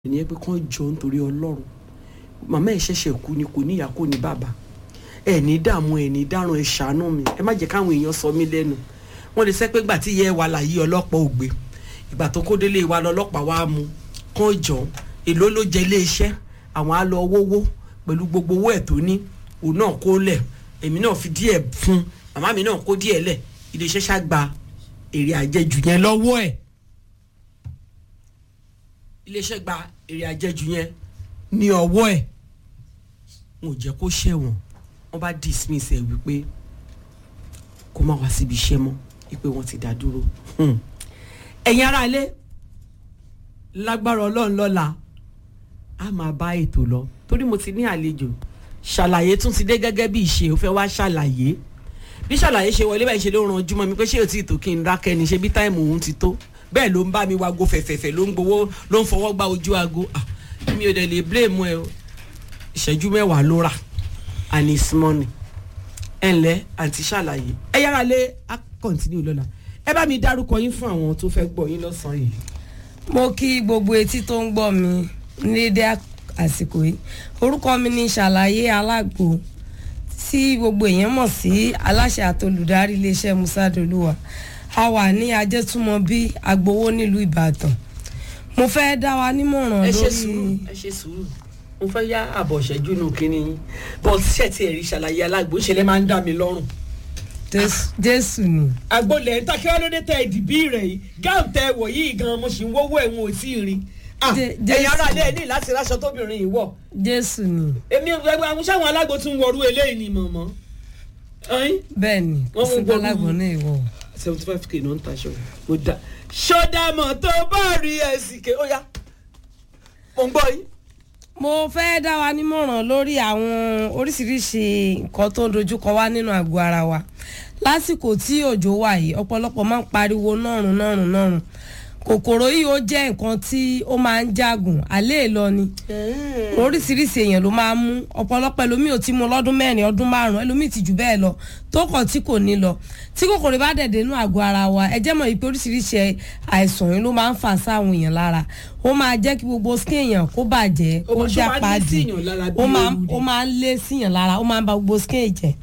ìyẹn pé kán jọ nítorí ọlọ́run màmá ẹ̀ ṣẹ̀ṣẹ̀ kú ni kò níyà kò ní bàbá ẹ̀ ní dààmú ẹ̀ ní dáràn ẹ̀ ṣàánú mi ẹ má jẹ́ káwọn èèyàn sọ mí lẹ́nu wọ́n lè sẹ́ pé gbà tí ìyá ẹ̀ wà láyé ọlọ́pàá ò gbé ìgbà tó kó délé wa lọ́lọ́pàá wa mú kán jọ èló ló jẹ ilé iṣẹ́ àwọn á lọ wówó pẹ̀lú gbogbo owó ẹ̀ tó ní òun náà kó lẹ̀ èmi náà fi díẹ̀ fún màmá mi náà kó díẹ̀ lẹ̀ ilé iṣẹ́ ṣá gba èrè àjẹjù yẹn lọ́wọ́ ẹ̀ iléeṣẹ́ gba èrè àjẹjù yẹn ní ọwọ́ ẹ̀ wọn ò jẹ́ kó ṣẹ̀wọ̀n wọ́n bá dismiss ẹ̀ wípé kó má wá síbi iṣẹ́ mọ́ wípé wọ́n ti dá dúró. ẹ̀yin ará ilé lágbára ọlọ́run lọ́la a máa bá ètò lọ torí mo ti ní àlejò ṣàlàyé tún ti dé gẹ́gẹ́ bí ìṣe ò fẹ́ wá ṣàlàyé bí ṣàlàyé ṣe wọlé báyìí ṣe ló ranjú mọ́ mi pé ṣé ò tí ì tó kí n dákẹ́ ni ṣe bí táìmù òun ti tó bẹ́ẹ̀ ló ń bá mi wago fẹ̀fẹ̀fẹ̀ ló ń gbowó ló ń fọwọ́ gba ojú aago mi ò dẹ̀ lè blame ẹ o ìṣẹ́jú mẹ́wàá ló rà and it's money ẹ ǹlẹ́ àǹtí ṣàlàyé ẹ yára lé a continue lọ́la ẹ bá mi dárúkọ yín fún àwọn tó fẹ́ gbọ́ yín lọ́sàn-án yìí. mo kí gbogbo etí tó ń gbọ́ mi ní dédé àsìkò yìí orúkọ mi ni ṣàlàyé alágbo tí gbogbo èèyàn mọ̀ sí aláṣẹ àtolùdarí iléeṣẹ́ musa dolúwa a wà ní ajẹ́túmọ̀bí agbowó nílùú ìbàdàn mo fẹ́ dá wa nímọ̀ràn ẹ ṣe lórí sùúrù ẹ ṣe sùúrù mo fẹ́ yá àbọ̀ ìṣẹ́jú nù kínní yín bọ́ ṣẹ́ ti ẹ̀rí ṣàlàyé alágbó ṣe lè máa ń dá mi lọ́rùn. Jésù- jésù ni àgbolẹ̀ ń ta kí wọ́n ló dé tẹ ìdìbí rẹ̀ yìí gáàm tẹ wọ̀ yìí gan mo sì ń wọ́wọ́ ẹ̀wọ̀n ò tí ì rí. Jé- ẹ̀yin Jésù. ará ilé ẹ̀ ní láti ráṣọ tóbìnrin yìí wọ̀ jésù ni èmi ẹgbẹ́ àwọn sáwọn alágbó tún wọrú eléyìí ni mọ̀mọ́. ẹ̀yin bẹ́ẹ̀ ni kò Wọ́n mú sí gbogbo- gbọ́lágbọ́n náà ìwọ seventy five k náà ń taṣọ mo da ṣọdàmọ̀ tó bá rí ẹ̀sìn ké ó yá mo ń gbọ́ yín. mo fẹ́ dá wa nímọ̀ràn lórí àwọn oríṣiríṣi nǹkan tó ń dojúkọ wá nínú àgọ́ ara wa lásìkò tí òjò wà yìí ọ̀pọ̀lọpọ̀ máa ń pariwo nọ́rùn nọ́rùn nọ́rùn kòkòrò yìí ó jẹ́ nǹkan tí ó máa ń jágùn àlẹ́ lọ ni oríṣiríṣi èèyàn ló máa ń mú ọ̀pọ̀lọpọ̀ ẹlòmíì ò ti mú lọ́dún mẹ́rin ọdún márùn-ún ẹlòmíì ti jù bẹ́ẹ̀ lọ tó kàn tí kò ní lọ tí kòkòrò bá dẹ̀ dénú àgọ́ ara wa ẹ jẹ́ mọ̀ yìí pé oríṣiríṣi àìsàn yìí ló máa ń fà sáwọn èèyàn lára ó máa jẹ́ kí gbogbo skin èèyàn kó bàjẹ́ Ó kó máa- ṣó já máa ń lé padì síyàn lára bí ó máa ooru ni? ó máa ń lé síyàn lára ó máa ń ba gbogbo skin jẹ́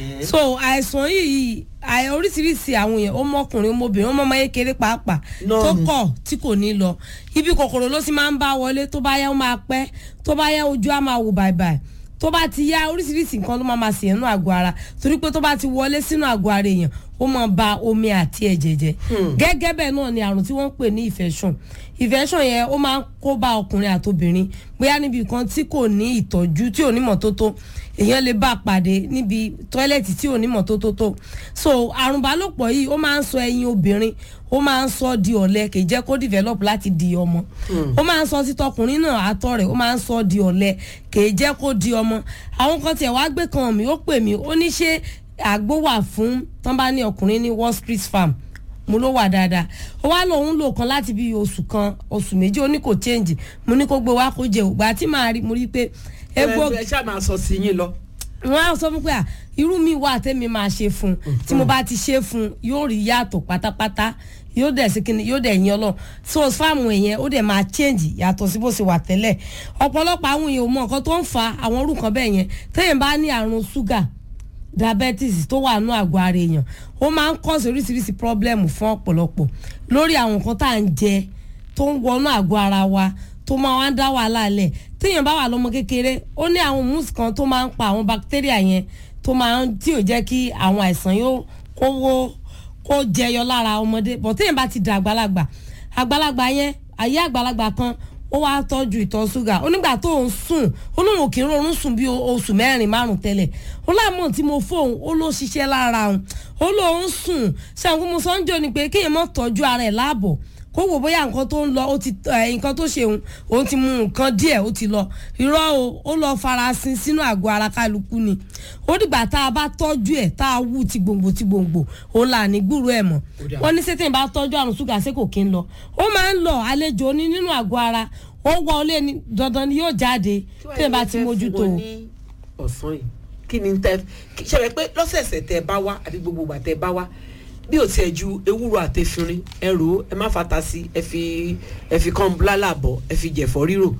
so àìsàn yìí àì oríṣiríṣi àwọn èèyàn ó mọkùnrin ó mọbìnrin ó mọmọ kékeré pàápàá tó Nọ́ọ̀nù. kọ̀ tí kò ní lọ ibi kòkòrò ló sì máa ń bá wọlé tó bá yá ó máa pẹ́ tó bá yá ojú á máa wò bàìbàì tó bá ti yá oríṣiríṣi nǹkan ló máa máa ṣèyàn nínú àgọ́ ara torí pé tó bá ti wọlé sínú àgọ́ ara èèyàn ó máa ba omi àti ẹ̀jẹ̀ jẹ́ gẹ́gẹ́ bẹ́ẹ̀ náà ni àrùn tí wọ́n ń pè ní infection infection yẹn ó máa ń kó bá ọkùnrin àtobìnrin bóyá níbi kan tí kò ní ìtọ́jú tí ò ní mọ́tótó èèyàn lè bá a pàdé níbi tọ́ílẹ̀tì tí ò ní mọ́tótó tó so àrùn ìbálòpọ̀ yìí ó máa ń sọ ẹyin obìnrin ó máa ń sọ di ọ̀lẹ kì í jẹ́ kó develop láti di ọmọ ó máa ń sọ sí tọkùnrin náà àtọ̀ rẹ̀ ó máa ń sọ di ọ̀lẹ kì í jẹ́ kó di ọmọ àwọn kan tiẹ̀ wá gbé kan mi ó pè mí ó ní ṣé àgbo wà fún tán bá ní ọkùnrin ní wall street farm mo ló wà dáadáa ó wá lòun lò kan láti bí oṣù kan oṣù méjì ó ní kò change mo ní kó gbé wá kó jẹ ògbà tí màá rí mo rí pé egbò ẹ ṣáà máa sọ sí yín lọ. wọn á sọ fún pé à irú mi wà tẹ́mi máa ṣe fún un tí mo bá ti ṣe fún un yóò rí yàtọ̀ pátápátá yóò dẹ̀ sí kíni yóò dẹ̀ yan lọ so fáàmù èèyàn ó dẹ̀ máa change yàtọ̀ sí bó ṣe wà tẹ́lẹ̀ ọ̀pọ̀lọpọ̀ àwọn èèyàn ò mọ nǹkan tó ń fa àwọn orú kan bẹ́ẹ̀ yẹn téèyàn bá ní àrùn ṣúgà diabetes tó wà nù àgọ́ ara èèyàn ó máa ń cause oríṣiríṣi problem fún ọ̀pọ̀lọpọ̀ lórí àwọn nǹkan tá à ń jẹ tó ń wọnú àgọ́ ara wa tó máa wá ń dá wàhálà lẹ̀ téèyàn bá wà lọ́mọ kékeré ó ní àwọn mousse kan tó máa ń pa àwọn bacteria yẹn tó máa ń tí ò jẹ́ kí àwọn àìsàn yóò kó wó kó jẹyọ lára ọmọdé bọ̀ téèyàn bá ti dà àgbàlagbà àgbàlagbà yẹn ayé àgbàlagbà kan ó wá tọ́jú ìtọ̀ ṣúgà ó nígbà tó ń sùn ó lóun kì í rọrùn sùn bí o- oṣù mẹ́rin márùn tẹ́lẹ̀ ó láàmú tí mo fóun ó ló ṣiṣẹ́ lára òun ó lóun sùn ṣàǹkó mo sọ ń jò ní pé kéèyàn mọ̀ tọ́jú ara ẹ̀ láàbọ̀ kó wò bóyá nǹkan tó ń lọ ó ti ẹ, nǹkan tó ṣe òun òun ti mu nǹkan díẹ̀ ó ti lọ irọ́ o ó lọ farasin sínú àgọ́ ara kálukú ni ó dìgbà tá a bá tọ́jú ẹ̀ tá a wú ti gbòǹgbò ti gbòǹgbò òun là ní gbúrò ẹ̀ mọ́ dà. wọ́n ní sẹ́tẹ̀ bá tọ́jú àrùn ṣúgà sí kò kí ń lọ ó máa ń lọ àlejò ní nínú àgọ́ ara ó wọlé ní dandan ni yóò jáde tẹ́ ẹ bá ti mójútó o. ní ọ̀sán yìí kí ni tẹ kí- ṣe rẹ pé lọ́sẹ̀ẹ̀sẹ̀ tẹ bá wá àbí gbogbo ìgbà tẹ bá wá bí o tiẹ̀ ju ewúro àtẹ̀fínrin ẹ rò ó ẹ má fata sí ẹ fi ẹ fi kàn bláàlà bọ̀ ẹ fi jẹ̀fọ́ rírò